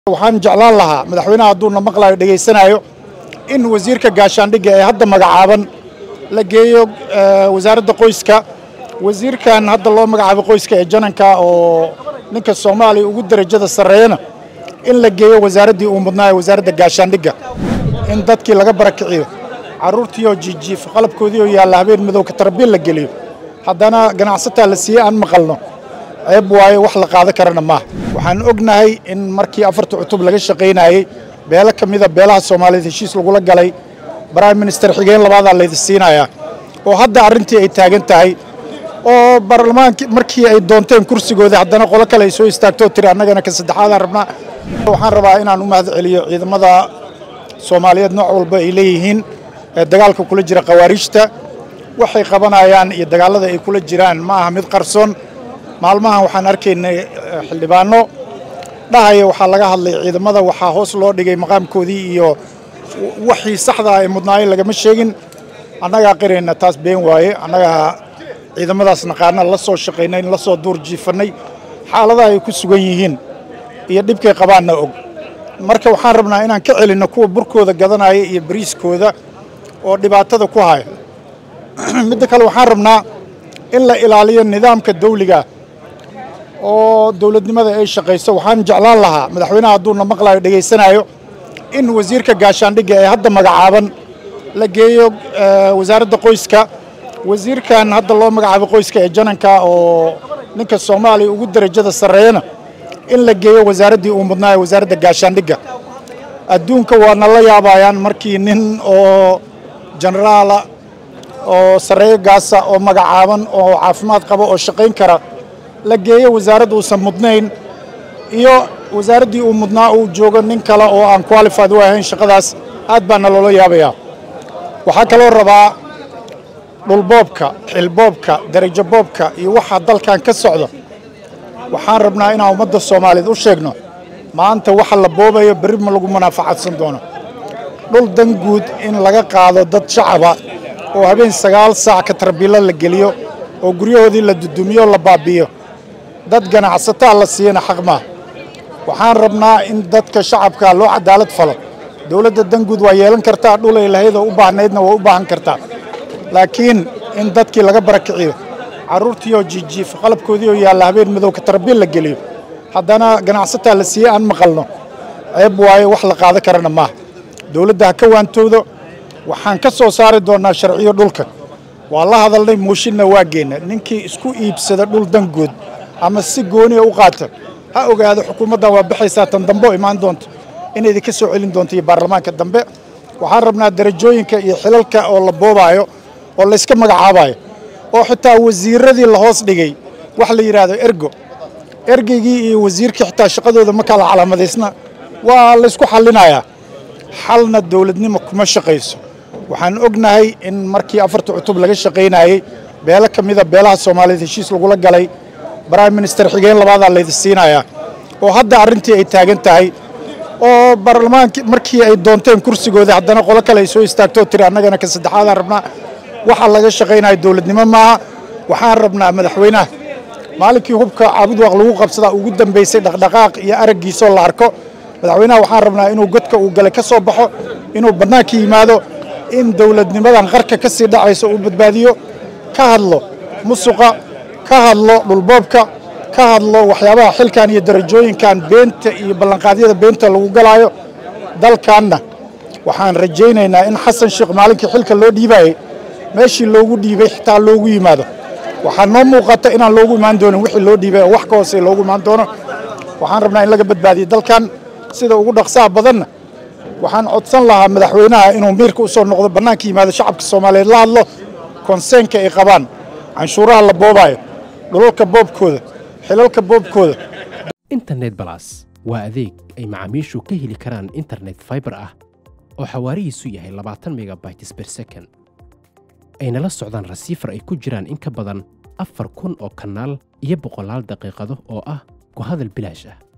waxaan jeclaan lahaa madaxweynaha hadduuna maqlayo dhegaysanaayo in wasiirka gaashaandhigga ee hadda magacaaban la geeyo wasaaradda qoyska wasiirkan hadda loo magacaabo qoyska ee jananka oo ninka soomaaliya ugu derajada sarreeyana in la geeyo wasaaraddii uu mudnaayo wasaaradda gaashaandhigga in dadkii laga barakiciyo carruurtiioo jiijiif qalabkoodiioo yaalla habeen madowka tarabiil la geliyo haddana ganacsataa la siiyey aan maqalno ceeb waaye wax la qaadan karana maaha waxaan ognahay in markii afarta cutub laga shaqaynayey beelo ka mida beelaha soomaaliyeed heshiis lagula galay prime minister xigeen labaadaa laydi siinayaa oo hadda arrintii ay taagan tahay oo baarlamaankii markii ay doonteen kursigooda haddana qolo kale ay soo istaagtoo tiri annagana ka saddexaadaan rabnaa waxaan rabaa inaan u mahad celiyo ciidamada soomaaliyeed nooc walba ay leeyihiin ee dagaalka kula jira khawaariijta waxay qabanayaan iyo dagaallada ay kula jiraan ma aha mid qarsoon maalmahan waxaan arkaynay xildhibaano dhahaya waxaa laga hadlay ciidamada waxaa hoos loo dhigay maqaamkoodii iyo waxii saxda ay mudnaayeen lagama sheegin annagaa qirayna taas been waaye annagaa ciidamadaas naqaana la soo shaqaynay la soo duur jiifannay xaaladaha ay ku sugan yihiin iyo dhibkay qabaanna og marka waxaan rabnaa inaan ka celinno kuwa burkooda gadanaya iyo bariiskooda oo dhibaatada ku haya midda kale waxaan rabnaa in la ilaaliyo nidaamka dawliga oo dowladnimada ay shaqayso waxaan jeclaan lahaa madaxweynaha hadduuna maqlayo dhegaysanaayo in wasiirka gaashaandhigga ee hadda magacaaban la geeyo wasaaradda qoyska wasiirkan hadda loo magacaabo qoyska ee jananka oo ninka soomaaliya ugu derajada sarreeyana in la geeyo wasaaraddii uu mudnaayo wasaaradda gaashaandhigga adduunka waana la yaabayaan markii nin oo jenaraala oo sarreeyo gaasa oo magacaaban oo caafimaad qaba oo shaqayn kara la geeyo wasaaradd uusan mudnayn iyo wasaaraddii uu mudnaa uu joogo nin kale oo aan qualified u ahayn shaqadaas aad baana loola yaabayaa waxaa kaloo rabaa dhulboobka xilboobka darajo boobka iyo waxaa dalkan ka socda waxaan rabnaa inaan ummadda soomaaliyeed u sheegno maanta waxa la boobayo berri ma lagu munaafacadsan doono dhul dan guud in laga qaado dad shacaba oo habeen sagaal saac ka tarbiilo la geliyo oo guryahoodii la dudumiyo la baabi'iyo dad ganacsataa la siiyana xaq maa waxaan rabnaa in dadka shacabka loo cadaalad falo dowladda danguud waa yeelan kartaa dhulay lahayd oo u baahnaydna waa u baahan kartaa laakiin in dadkii laga barakiciyo carruurtiioo jiijiif qalabkoodiioo yaalla habeen madowka tarabiil la geliyo haddana ganacsataa la siiyey aan maqalno ceeb waaye wax la qaadan karana maaha dowladda ha ka waantowdo waxaan ka soo saari doonnaa sharciyo dhulka waa la hadalnay mooshinna waa geenna ninkii isku iibsada dhul dangood ama si gooniya u qaata ha ogaado xukuumaddan waa baxaysaa tan dambe oo imaan doonto inaydi ka soo celin doonto iyo baarlamaanka dambe waxaan rabnaa darajooyinka iyo xilalka oo la boobaayo oo layska magacaabayo oo xitaa wasiiradii la hoos dhigay wax la yidhaahdo ergo ergeygii iyo wasiirkii xitaa shaqadooda ma kala calaamadaysna waa laysku xallinayaa xalna dowladnimo kuma shaqayso waxaan ognahay in markii afarta cutub laga shaqaynayey beelo ka mida beelaha soomaaliyeed heshiis lagula galay prime minister xigeen labaadaa laydi siinayaa oo hadda arrintii ay taagan tahay oo baarlamaankii markii ay doonteen kursigooda haddana qolo kale ay soo istaagtoo tiri annagana ka saddexaadaan rabnaa waxa laga shaqaynayo dowladnimo maaha waxaan rabnaa madaxweynaha maalinkii hubka caabudwaaq lagu qabsadaa ugu dambaysay dhaqdhaqaaq iyo araggiisoo la arko madaxweynaha waxaan rabnaa inuu godka uu galay ka soo baxo inuu bannaanka yimaado in dowladnimadan qarka ka sii dhacayso uu badbaadiyo ka hadlo musuqa ka hadlo dhulboobka ka hadlo waxyaabaha xilkan iyo darajooyinkan beenta iyo ballanqaadyada beenta lagu galaayo dalkanna waxaan rajaynaynaa in xasan sheekh maalinkii xilka loo dhiibayey meeshii loogu dhiibay xitaa loogu yimaado waxaa noo muuqata inaan loogu imaan doonin wixii loo dhiibay oo wax ka hoosey loogu imaan doono waxaan rabnaa in laga badbaadiyo dalkan sida ugu dhaqsaha badanna waxaan codsan lahaa madaxweynaha inuu miirka u soo noqdo bannaanka yimaado shacabka soomaaliyeed la hadlo konseenka ay qabaan canshuuraha la boobaayo dhulalka boobkooda xilalka boobkooda internet balas waa adeeg ay macaamiishu ka heli karaan internet faibar ah oo xawaarihiisu yahay labaatan megabytes ber second ayna la socdaan rasiifar ay ku jiraan in ka badan afar kun oo kanaal iyo boqolaal daqiiqado oo ah ku hadal bilaash ah